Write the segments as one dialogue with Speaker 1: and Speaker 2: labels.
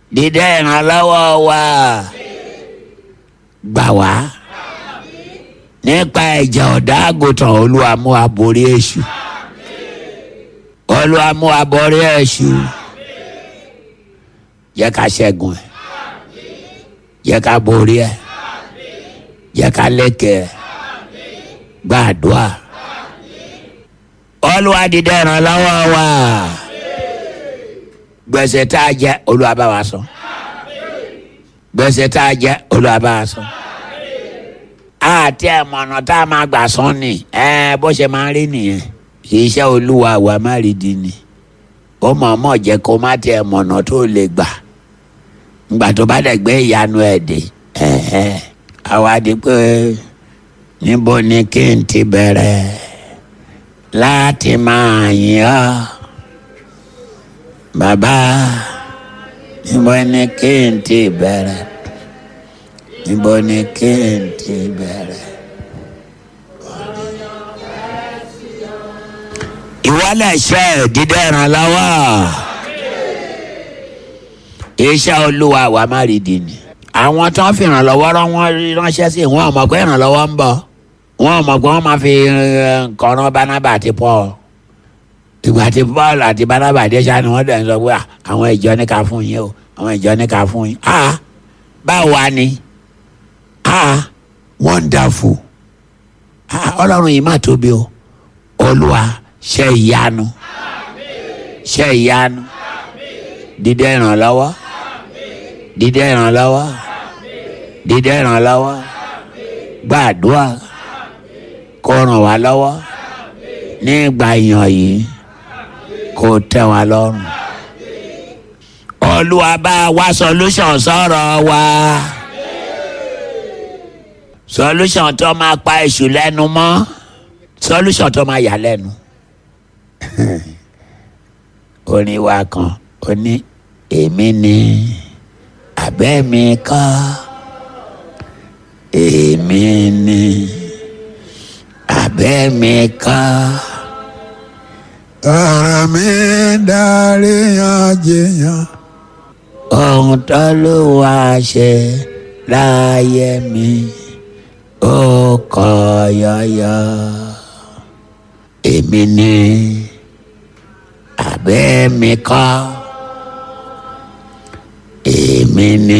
Speaker 1: dídá ìrànlọ́wọ́ wa gbà wá nípa ẹ̀jẹ̀ ọ̀dà àgùntàn olúwa mú wa borí èṣù olúwa mú wa borí èṣù jẹ́ ká ṣẹ́gun ẹ̀ jẹ́ ká borí ẹ̀ jẹ́ ká lékè ẹ̀ gbàdúrà olúwa dídá ìrànlọ́wọ́ wa gbèsè tá a jẹ olúwa bá wa san gbèsè tá a jẹ olúwa bá wa san àti ẹ̀mọ̀nà tá a máa gbà san ni ẹ bó ṣe máa rí nìyẹn iṣẹ́ olúwa wa má rí di ni ó mọ̀ọ́mọ̀ jẹ́ kó má tiẹ̀ mọ̀nà tó lè gbà ngbà tó bá dẹ̀ gbé ìyanu ẹ̀ dé àwa di pé níbo ni kí n ti bẹ̀rẹ̀ láti máa yìn ọ́ bàbá níbo ni kí n ti bẹ̀rẹ̀ níbo ni kí n ti bẹ̀rẹ̀. ìwọlẹ̀ iṣẹ́ dídẹ́ ìrànlọ́wọ́ iṣẹ́ olúwa wa má rí di ni. àwọn tó ń fi ìrànlọ́wọ́ rán wọn ránṣẹ́ sí wọn ò mọ̀ pé ìrànlọ́wọ́ ń bọ̀ wọn ò mọ̀ pé wọ́n máa fi nǹkan rán bánábà àti Paul ìgbà tí Paul àti bánábà dé ṣáà ni wọ́n dẹ̀ ń sọ pé àwọn ìjọ ní ká fún yín o àwọn ìjọ ní ká fún yín. báwo wá ni wonderful ọlọ́run yìí má tóbi o olúwa ṣe ìyanu ṣe ìyanu dídé ìrànlọ́wọ́ dídé ìrànlọ́wọ́ dídé ìrànlọ́wọ́ gbàdúrà kó ràn wá lọ́wọ́ nígbà yàn yìí kó tẹ́ wa lọ́rùn olúwa bá wa solution sọ̀rọ̀ wa solution tó máa pa èṣù lẹ́nu mọ́ solution tó máa yà lẹ́nu orin wa kan ó ní èmi ni abẹ́ mi kọ́ èmi ni abẹ́ mi kọ́.
Speaker 2: ọ̀rọ̀ mi dárí yan jiyàn.
Speaker 1: ohun tó ló wá ṣe láyé mi ó kọ yọyọ èmi ni abẹ́ mi kọ́ èmi ni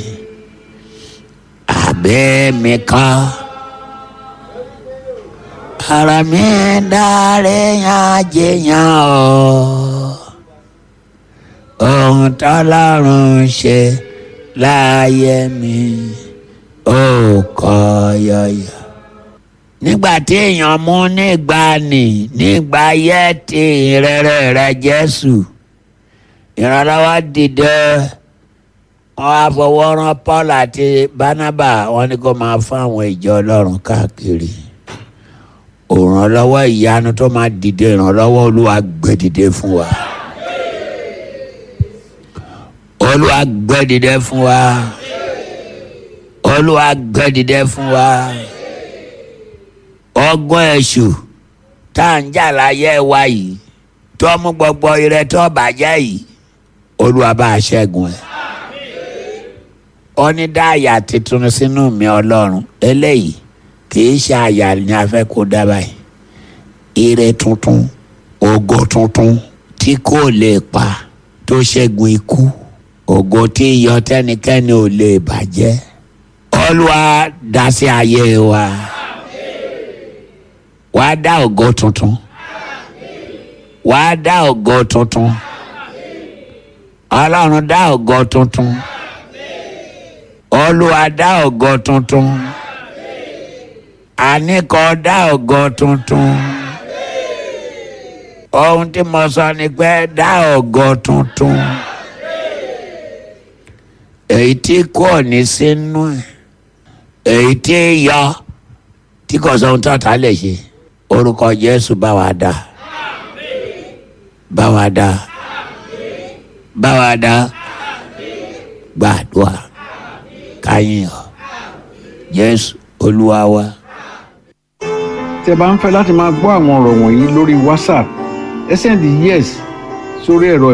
Speaker 1: abẹ́ mi kọ́ ara mi dáre yan jiyàn o ohun tọ́lọ́run ṣe láyé mi ó kọ yọyọ nígbà tí èèyàn mú nígbà nì nígbà yẹ ti ìrẹ̀rẹ̀ rẹ̀ Jésù ìrànlọ́wọ́ dìde wọ́n á fọwọ́ rán Paul àti Barnaba wọ́n ní kó máa fún àwọn ìjọ Ọlọ́run káàkiri òrànlọ́wọ́ ìyanu tó máa dìde ìrànlọ́wọ́ Olúwa gbé dìde fún wa Olúwa gbé dìde fún wa Olúwa gbé dìde fún wa ọgbọ́n èṣù tá à ń jà láyé wa yìí tó mú gbogbo ire tó bàjẹ́ yìí Olúwa bá a ṣẹ́gun ẹ̀ ó ní dá àyà tuntun sínú mi Ọlọ́run eléyìí kìí ṣe àyà ni a fẹ́ kó dá báyìí ire tuntun ògo tuntun tí kò lè pa tó ṣẹ́gun ikú ògo tí iyọ̀ tẹ́nikẹ́ni ò lè bàjẹ́ Olúwa dá sí ayé wa wàá dá ògo tuntun wàá dá ògo tuntun Ọlọ́run dá ògo tuntun Olúwa dá ògo tuntun àníkọ́ dá ògo tuntun ohun tí mo sọ ni pé dá ògo tuntun èyí tí kò ní sínú ẹ̀ èyí tí yọ tí kò sọ ohun tó ta lè ṣe orúkọ Jésù bá wa dá bá wa dá bá wa dá gbàdúrà káyìn ọ Jésù Olúwa wa.
Speaker 3: tẹ́ bá ń fẹ́ láti máa gbọ́ àwọn ọ̀rọ̀ wọ̀nyí lórí WhatsApp ẹ sẹ́ndì yes sórí ẹ̀rọ